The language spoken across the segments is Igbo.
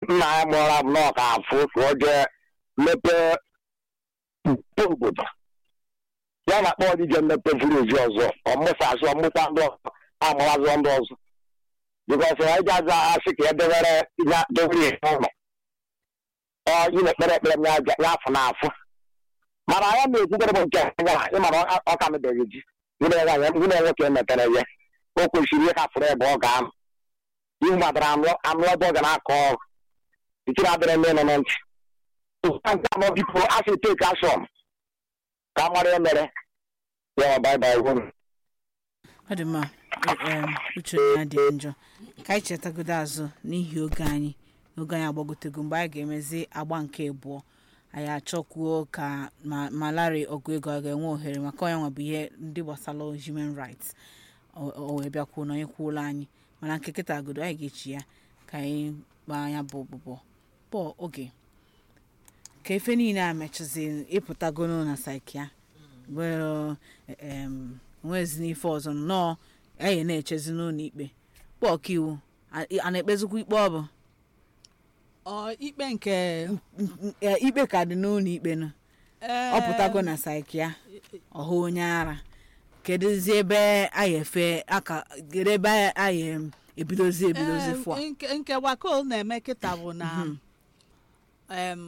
nna ya mụọra m na ọka afụ ka ọ jee mepee mpe obodo ya na-akpọ ọdịje mmepe vileji ọzọ ọmụsasị ọmụkwa ndị ọzọ amụrazụ ndị ọzọ bikọs ya ji aza asị ka ya dewere ya dewere ihe ụlọ ọ ị na-ekpere ekpere m ya afọ na afọ mana ya na-ekwukwere m nke ya ịmara ọ ka mebeghị ji nwunye nwoke emetere ya o kwesịrị ihe hafụrụ ebe ọ ga-anọ ihu madara anụ ebe ọ ga na-akọ ọrụ ikiri adịrị ndị nọ na ntị nke anọ biko asị teki ashọn ka a mara ya mere ya baibai hụrụ ọ dị mma em, uche ya dị njọ ka anyị chetagodo azụ n'ihi oge anyị oge anyị agbagotego mgbe anyị ga-emezi agba nke abụọ anyị achọkwuo ka ma ma Larry ọgụ ego a ga-enwe ohere maka onye nwa bụ ihe ndị gbasara human rights o o wee bịakwuo na onye kwuola anyị mana nke kịta agodo anyị ga-echi ya ka anyị gbaa anya bụ bụbọ bọọ oge ka efe niile a mechazi ịpụtagono na saikia wee em nwezi n'ife ọzọ nnọọ anyị na-echezi n'ụlọ ikpe kpọ ọkaiwu a a na-ekpezikwa ikpe ọ bụ ọ ikpe nke N- e, ikpe ka dị n'ụlọ ikpe nụ eh, ọ pụtago na saikia ọha onye ara kedụzi ebe anyị efe aka kedu ebe anyị em, ebidozi ebidozi eh, fụa nke nke wakol na-eme kịta bụ na em,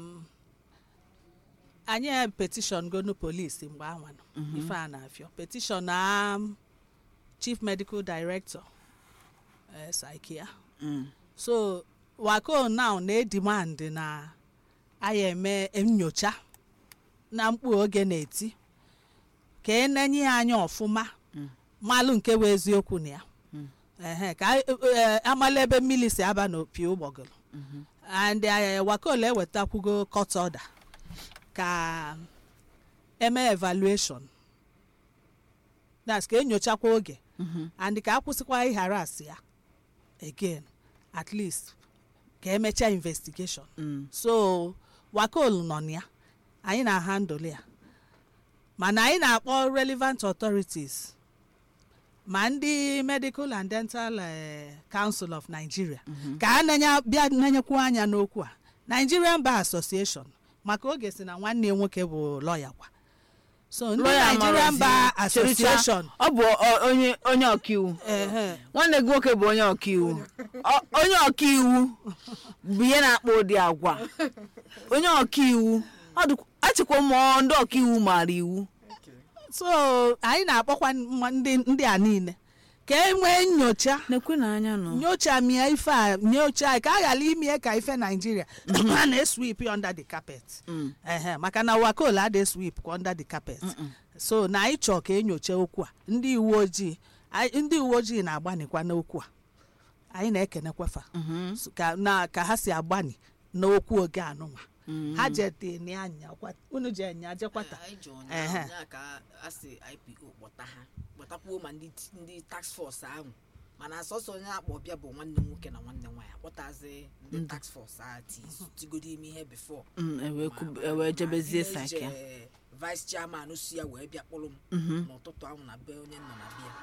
anyị petishọn gonu polisi mgbe anwa nọ ife a na-afịọ petishọn na um, chief medical director eh, saikia Mm. so wako now na-edimand na anyị eme nyocha na mkpu oge na-eti ka enenye ya anya ọfụma malụ nke bụ eziokwu na ya ehe ka anyị- eh, amala ebe mmiri si aba n'opi ụgbọgụrụ and eh, wakol ewetakwugo court order ka eme evaluation that's ka enyochakwa oge and ka akwụsịkwa ịharas ya again at least ka emechaa investigation Mm. so wakol nọ na ya anyị na handle ya mana anyị na-akpọ relevant authorities ma ndị medical and dental eh, council of nigeria ka a nenye bịa nenyekwu anya n'okwu a nigerian bar association maka oge si na nwanne ya nwoke bụ lọya kwa so ndị Lawyer nigerian Amarozi, bar Chericha, association ọ bụ ọ- onye onye ọkaiwu ehe nwanne gị nwoke bụ onye ọkaiwu Ọ- onye ọkaiwu bụ ihe na-akpọ ụdị agwa onye ọkaiwu ọ dịkwa- achịkwa mmụọ ndị ọkaiwu maara iwu so anyị na-akpọkwa mma- ndị ndị a niile ka e nwee nyocha na-ekwe na anya nọ nyocha mie ife a nyocha ka a ghara ime ka ife naijiria a na-eswip under the carpet ehe maka na wakol ada swip kwa under the carpet so na anyị chọọ ka enyocha okwu a ndị uwe ojii anyị- ndị uwe ojii na-agbanikwa n'okwu a anyị na-ekenekwafa So, ka na ka ha si agbani n'okwu oge anụnwa ha jedeni anya kwa- unu je nya jekwata anyị ji Ehe. ụnyaahụ ya ka a sị ipo kpọta ha kpọtakwuo ma ndị ndị tax force ahụ mana asọsọ onye akpọ bịa bụ nwanne nwoke na nwanne nwaanyị akpọtazi ndị tax force ahụ ti- tigodo ime ihe before Mm, ewee Ma- kub- ma- ewee ma jebezie village, sakia eh, vice chairman si ya wee bịa kpọrọ m n'ụtụtụ ahụ na be onye nọ na bịa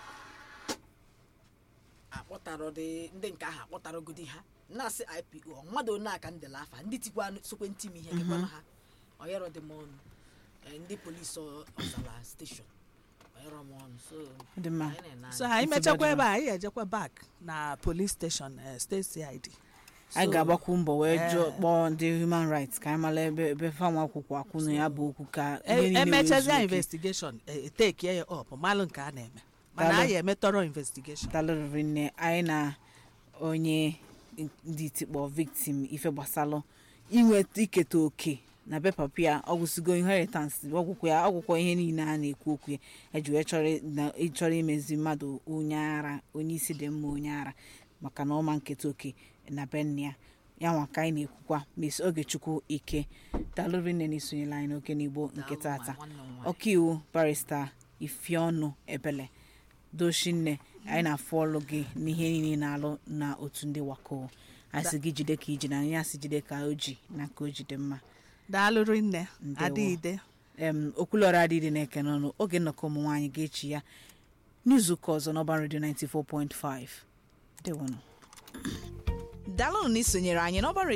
akpọtara dị ndị nke ahụ akpọtaragodi ha na-asị ipo mmadụ one aka ndela afa ndị tikwa sokwe ntị m ihe gekwana ha ọyọrọ dị m ọnụ Eh, ndị polisi ọ- ọzala steshọn ọyọrọ m ọnụ so dị mma anyị na-ene so anya. anyị Nsogbu mechakwa adịghị. ebe a anyị ejekwa back na police station eh, state cid anyị So, ga-agbakwu mbọ wee eh, jụọ kpọọ ndị human rights ka anyị mara ebe ebe fanwa akwụkwọ akwụ na ya bụ okwu ka ihe e- niile wee emechazia zuo oke. investigation etekie ya up malụ nke a na-eme mana Daalụ. anyị emetọrọ investigation dalụrịrị nne anyị na onye ndị tikpọ victim ife gbasalụ inweta iketa oke na be papa ya ọgwụsigo inheritance ọgwụkwọ ya ọgwụkwọ ihe niile a na-ekwu okwu ya eji wee chọrọ na ịchọrọ imezi mmadụ onye ara onye isi dị mma onye ara maka na ọma nketa oke na be nne ya ya nwa ka anyị na-ekwukwa mes ogechukwu ike dalụrị nne na isonyela anyị n'oke n'igbo nke Daalụ tata nwa- nwanne m nwaanyị. ọkaiwu barista ifeọnụ ebele dochinne anyị na-afụ ọlụ gị n'ihe niile na-alụ na otu ndị wako asị gị jide ka iji na anyị asị jide ka o ji na ka o jide mma daalụrị nne Ndewo. adịide em okwulọra adịdị na-eke n'ọnụ oge nnọkọ ụmụ nwaanyị ga-echi ya n'izuụka ọzọ n'ọba redio 94.5 dewonụ dalụnụ na isonyere anyị n'ọba